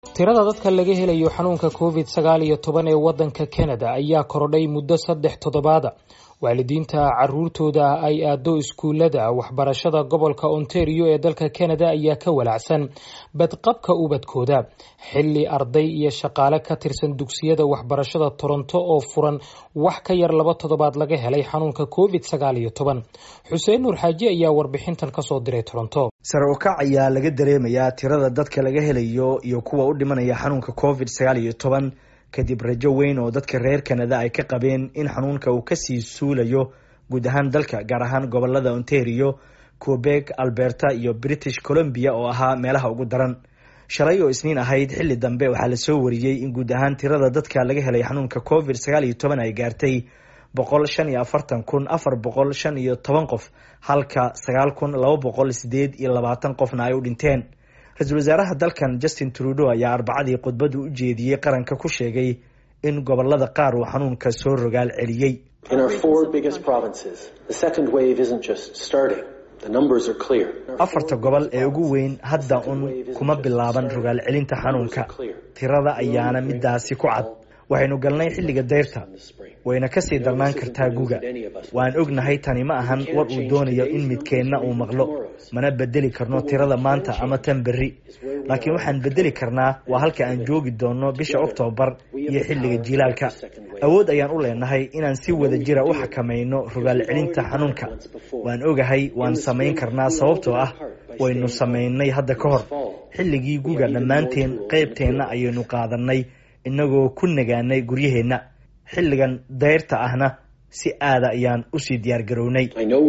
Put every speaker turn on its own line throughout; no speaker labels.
tirada dadka laga helayo xanuunka covid sagaal iyo toban ee wadanka canada ayaa korodhay muddo saddex toddobaada waalidiinta caruurtooda ay aado iskuulada waxbarashada gobolka ontario ee dalka canada ayaa ka walacsan badqabka ubadkooda xili arday iyo shaqaale ka tirsan dugsiyada waxbarashada toronto oo furan wax ka yar laba toddobaad laga helay xanuunka covid sagaal iyo toban xuseen nuur xaaji ayaa warbixintan kasoo diray toronto
sare u kac ayaa laga dareemayaa tirada dadka laga helayo iyo kuwa u dhimanaya xanuunka covid sagaal iyo toban kadib rajo weyn oo dadka reer canada ay ka qabeen in xanuunka uu kasii suulayo guud ahaan dalka gaar ahaan gobolada ontario quebec alberta iyo british columbia oo ahaa meelaha ugu daran shalay oo isniin ahayd xilli dambe waxaa lasoo wariyey in guud ahaan tirada dadka laga helay xanuunka covid sagaal iyo toban ay gaartay boqol shan iyo afartan kun afar boqol shan iyo toban qof halka sagaal kun laba boqol sideed iyo labaatan qofna ay u dhinteen ra-iisul wasaaraha dalkan justin trudeau ayaa arbacadii khudbadu u jeediyey qaranka ku sheegay in gobolada qaar uu xanuunka soo rogaal celiyey afarta gobol ee ugu weyn hadda un kuma bilaaban rogaal celinta xanuunka tirada ayaana midaasi ku cad waxaynu galnay xilliga dayrta wayna kasii darnaan kartaa guga waan ognahay tani ma ahan war uu doonayo in midkeenna uu maqlo mana bedeli karno tirada maanta ama tan berri laakiin waxaan bedeli karnaa waa halka aan joogi doonno bisha oktoobar iyo xilliga jiilaalka awood ayaan u leenahay inaan si wada jira u xakamayno rogaal celinta xanuunka waan ogahay waan samayn karnaa sababtoo ah waynu samaynay hadda ka hor xilligii guga dhammaanteen qeybteenna ayaynu qaadanay inagoo ku nagaanay guryaheenna xilligan dayrta ahna si aada ayaan usii diyaar garownay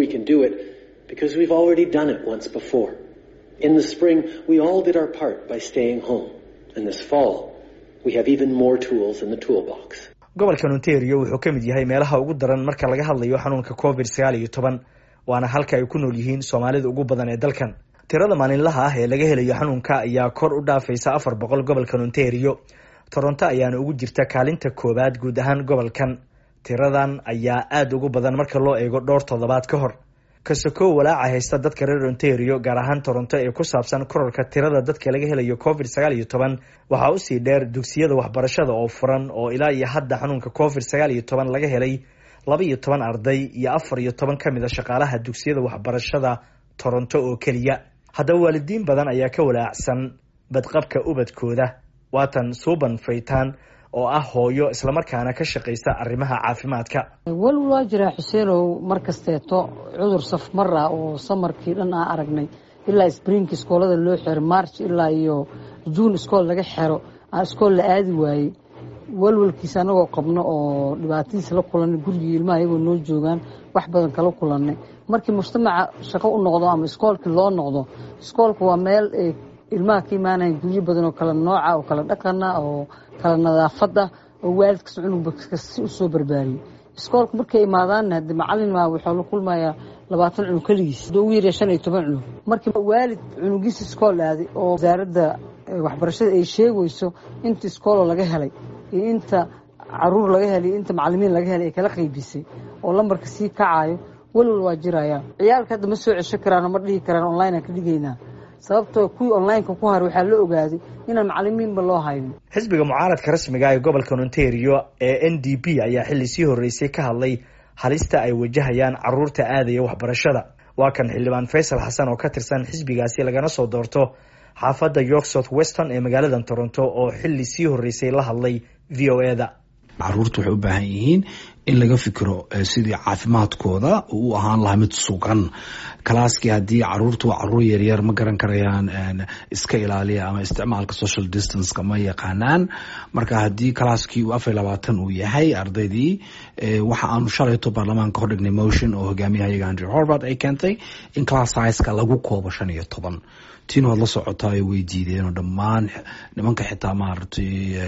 gobolkan ontario wuxuu ka mid yahay meelaha ugu daran marka laga hadlayo xanuunka covid sagaal iyo toban waana halka ay ku nool yihiin soomaalida ugu badan ee dalkan tirada maalinlaha ah ee laga helayo xanuunka ayaa kor u dhaafaysa afar boqol gobolkan ontario toronto ayaana ugu jirta kaalinta koowaad guud ahaan gobolkan tiradan ayaa aada ugu badan marka loo eego dhowr toddobaad ka hor kasoko walaaca haysta dadka reer ontario gaar ahaan toronto ee ku saabsan korarka tirada dadka laga helayo covid sagaal iyo toban waxaa usii dheer dugsiyada waxbarashada oo furan oo ilaa iyo hadda xanuunka covid sagaal iyo toban laga helay laba iyo toban arday iyo afar iyo toban ka mid a shaqaalaha dugsiyada waxbarashada toronto oo keliya haddaba waalidiin badan ayaa ka walaacsan badqabka ubadkooda waatan suuban faytaan oo ah hooyo islamarkaana ka shaqaysa arrimaha caafimaadka
wal waa jiraa xuseenow mar kasteeto cudur safmar ah oo samarkii dhan aan aragnay ilaa sbriinka iskoolada loo xero march ilaa iyo juun iskool laga xero aan iskool la aadi waayey walwalkiisa anagoo qabno oo dhibaatadiisa la kulanay gurigii ilmaha iyagoo noo joogaan wax badan kala kulanay markii mujtamaca shaqo u noqdo ama iskoolkii loo noqdo iskoolka waa meel ilmaha ka imaanayan guryo badan oo kala nooca oo kala dhaqana oo kala nadaafada oo waalidkas cunugba si usoo barbaariyey iskoolka markay imaadaanna hade macalin waxaa la kulmayaa labaatan cunug keligiis ugu yarya shan iyo toban cunug markii waalid cunugiisa iskool aaday oo wasaaradda waxbarashada ay sheegayso inta iskooloo laga helay iyo inta caruur laga helay iyo inta macalimiin laga helay ay kala qaybisay oo lambarka sii kacayo walwal waa jiraya ciyaalka hadda ma soo cesho karaan oo ma dhihi karaan online aan ka dhigaynaa sababtoo kuwii onlineka ku haray waxaa la ogaaday inaan macalimiinba loo haynin
xisbiga mucaaradka rasmiga ee gobolkan ontario ee n d p ayaa xilli sii horreysay ka hadlay halista ay wajahayaan caruurta aadaya waxbarashada waa kan xildhibaan faysal xasan oo ka tirsan xisbigaasi lagana soo doorto xaafadda york south weston ee magaalada toronto oo xilli sii horreysay la hadlay v o e da
caruurta waxay u baahan yihiin in laga fikiro sidii caafimaadkooda uu u ahaan lahaa mid sugan kalaaskii haddii caruurtu waa caruur yaryar ma garan karayaan iska ilaaliya ama isticmaalka social distanceka ma yaqaanaan marka haddii kalaaskii uu afar labaatan uu yahay ardaydii waxa aanu shalayto baarlamaanka hordhignay motion oo hogaamiyahayaga andrew horvard ay keentay in class sizeka lagu koobo shan iyo toban tiin waad la socotaa way diideen oo dhammaan nimanka xitaa maaragtay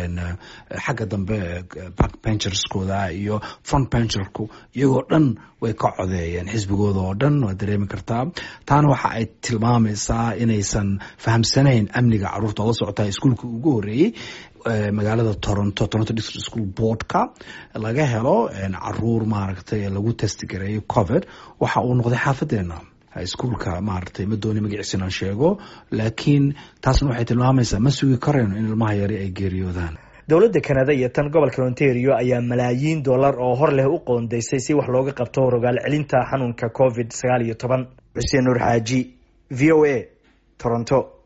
xagga dambe back bencherskooda iyo front bencherku iyagoo dhan way ka codeeyeen xisbigooda oo dhan waad dareemi kartaa taana waxa ay tilmaamaysaa inaysan fahamsanayn amniga caruurta oo la socotaa iskuolka ugu horeeyey magaalada toronto toronto district school boardka laga helo caruur maaragtay lagu testigareeyo covid waxa uu noqday xaafadeena iskuolka maaragtay ma dooni magaciisa inaan sheego laakiin taasna waxay tilmaamaysaa ma sugi karayno in ilmaha yari ay geeriyoodaan
dowladda kanada iyo tan gobolka ontario ayaa malaayiin dollar oo hor leh u qoondeysay si wax looga qabto rogaal celinta xanuunka covid sagaal iyo toban xuseen nuur xaaji v o a toronto